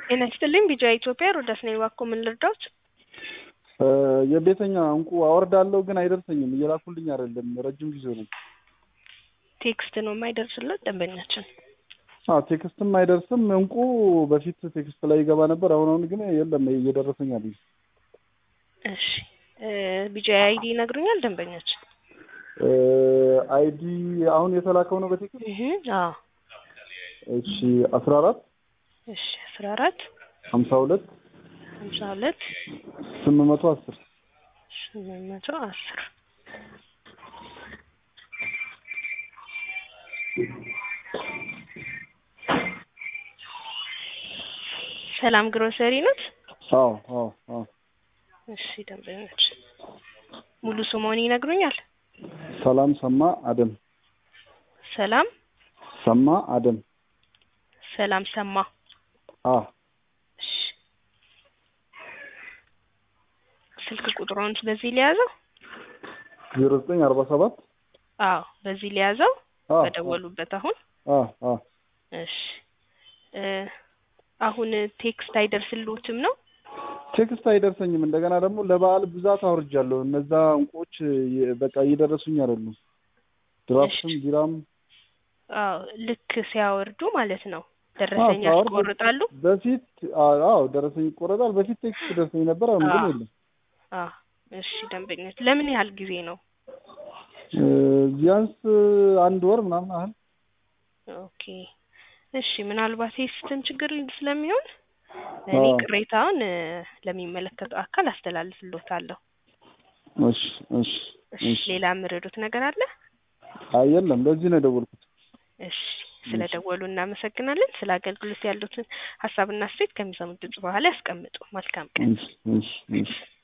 ጤና ይስጥልኝ ቢጂአይ ኢትዮጵያ ሮዳስ ነኝ። እባክዎ ምን ልርዳዎት? የቤተኛ እንቁ አወርዳለሁ ግን አይደርሰኝም። እየላኩልኝ አይደለም። ረጅም ጊዜ ነው። ቴክስት ነው የማይደርስለት ደንበኛችን። አዎ ቴክስትም አይደርስም። እንቁ በፊት ቴክስት ላይ ይገባ ነበር። አሁን አሁን ግን የለም እየደረሰኝ አይደለም። እሺ ቢጂአይ አይዲ ይነግሩኛል ደንበኛችን? አይዲ አሁን የተላከው ነው በቴክስት እህ አዎ እሺ አስራ አራት እሺ አስራ አራት ሀምሳ ሁለት ሀምሳ ሁለት ስምንት መቶ አስር ስምንት መቶ አስር ሰላም ግሮሰሪ ኖት? አዎ አዎ አዎ እሺ ደንበኞች ሙሉ ስሞን ይነግሩኛል? ሰላም ሰማ አደም ሰላም ሰማ አደም ሰላም ሰማ አ እሺ ስልክ ቁጥሩን በዚህ ሊያዘው? ዜሮ ዘጠኝ አርባ ሰባት አዎ በዚህ ሊያዘው አ በደወሉበት አሁን አ አ እሺ እ አሁን ቴክስት አይደርስልዎትም ነው? ቴክስት አይደርሰኝም። እንደገና ደግሞ ለበዓል ብዛት አውርጃለሁ። እነዛ እንቁዎች የ- በቃ እየደረሱኝ አይደሉም። ድራፍትም ቢራም አዎ ልክ ሲያወርዱ ማለት ነው ደረሰኝ አዎ፣ ሳወርድ ያስቆርጣሉ? በፊት አዎ ደረሰኝ ይቆረጣል። በፊት ቴክስት ደርሰኝ ነበር። አሁን ግን አዎ። የለም። አዎ እሺ ደንበኞች ለምን ያህል ጊዜ ነው? እ ቢያንስ አንድ ወር ምናምን ያህል ኦኬ እሺ ምናልባት የሲስተም ችግር ስለሚሆን እኔ አዎ። ቅሬታውን እ ለሚመለከተው አካል አስተላልፍልዎታለሁ። እሺ እሺ እሺ እሺ። ሌላ የምረዱት ነገር አለ? አይ የለም፣ ለዚህ ነው የደወልኩት። እሺ ስለ ደወሉ እናመሰግናለን። ስለ አገልግሎት ያሉትን ሀሳብና አስተያየት ከሚሰሙት ድምጽ በኋላ ያስቀምጡ። መልካም ቀን። እሺ እሺ እሺ